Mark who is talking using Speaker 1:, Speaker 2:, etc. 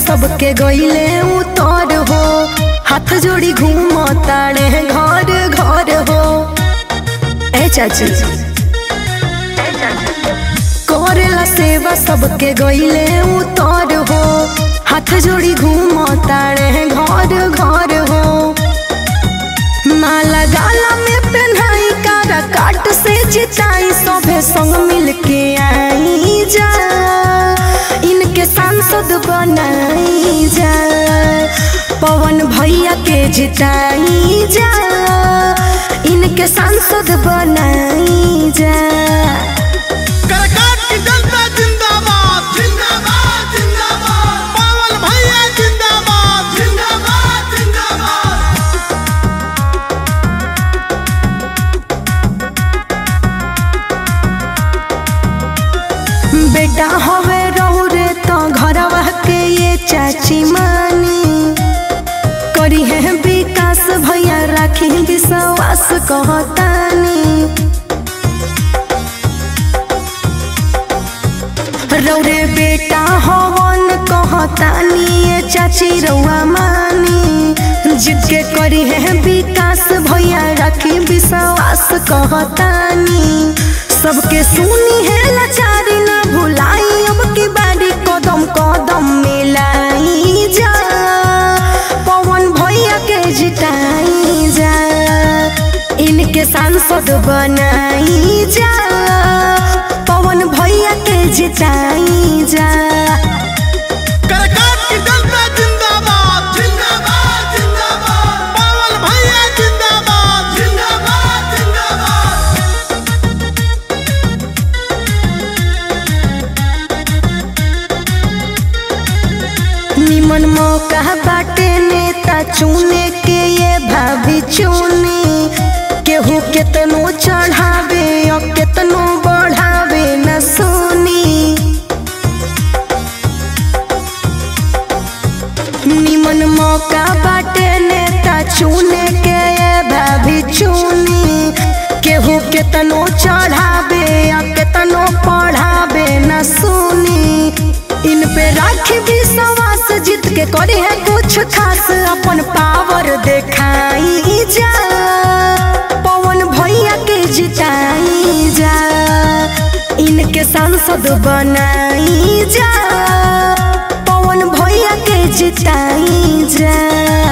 Speaker 1: सबके गईले उतर हो हाथ जोड़ी घूम ताड़े घर घर हो ए चाची करेला सेवा सबके गईले उतर हो हाथ जोड़ी घूम ताड़े घर घर हो माला गाला में पहनाई कारा काट से जिताई सभे संग मिल के आई जा इनके सांसद बनाई जा पवन भैया के जिताई जा इनके सांसद बनाई जा
Speaker 2: करकाट की जनता जिंदाबाद जिंदाबाद जिंदाबाद पावन भैया जिंदाबाद जिंदाबाद जिंदाबाद
Speaker 1: बेटा हवे रहू रे तो घरवा के ये चाची मानी करी है विकास भैया राखी विश्वास कहतानी रौरे बेटा हवन कहतानी ये चाची रउआ मानी जिद के करी है विकास भैया राखी विश्वास कहतानी सबके सुनी है लाचारी ना भुलाई अब की बारी कदम कदम मिलाई जा पवन भैया के जिताई जा इनके सांसद बनाई जा पवन भैया के जिताई जा
Speaker 2: करकाट की जनता जिंदाबाद जिंदाबाद जिंदाबाद पावन भैया जिंदाबाद जिंदाबाद जिंदाबाद
Speaker 1: निमन मौका बाटे नेता चुने के ये भाभी चुने केहू केतनो चढ़ावे और केतनो बढ़ावे न सुनी निमन मौका बाटे नेता चुने के ये भाभी चुनी केहू केतनो चढ़ावे या केतनो पढ़ावे न सुनी इन पे राखी विश्वास जीत के करे है कुछ खास अपन पावर दिखाई जा पवन भैया के जिताई जा इनके सांसद बनाई जा पवन भैया के जिताई जा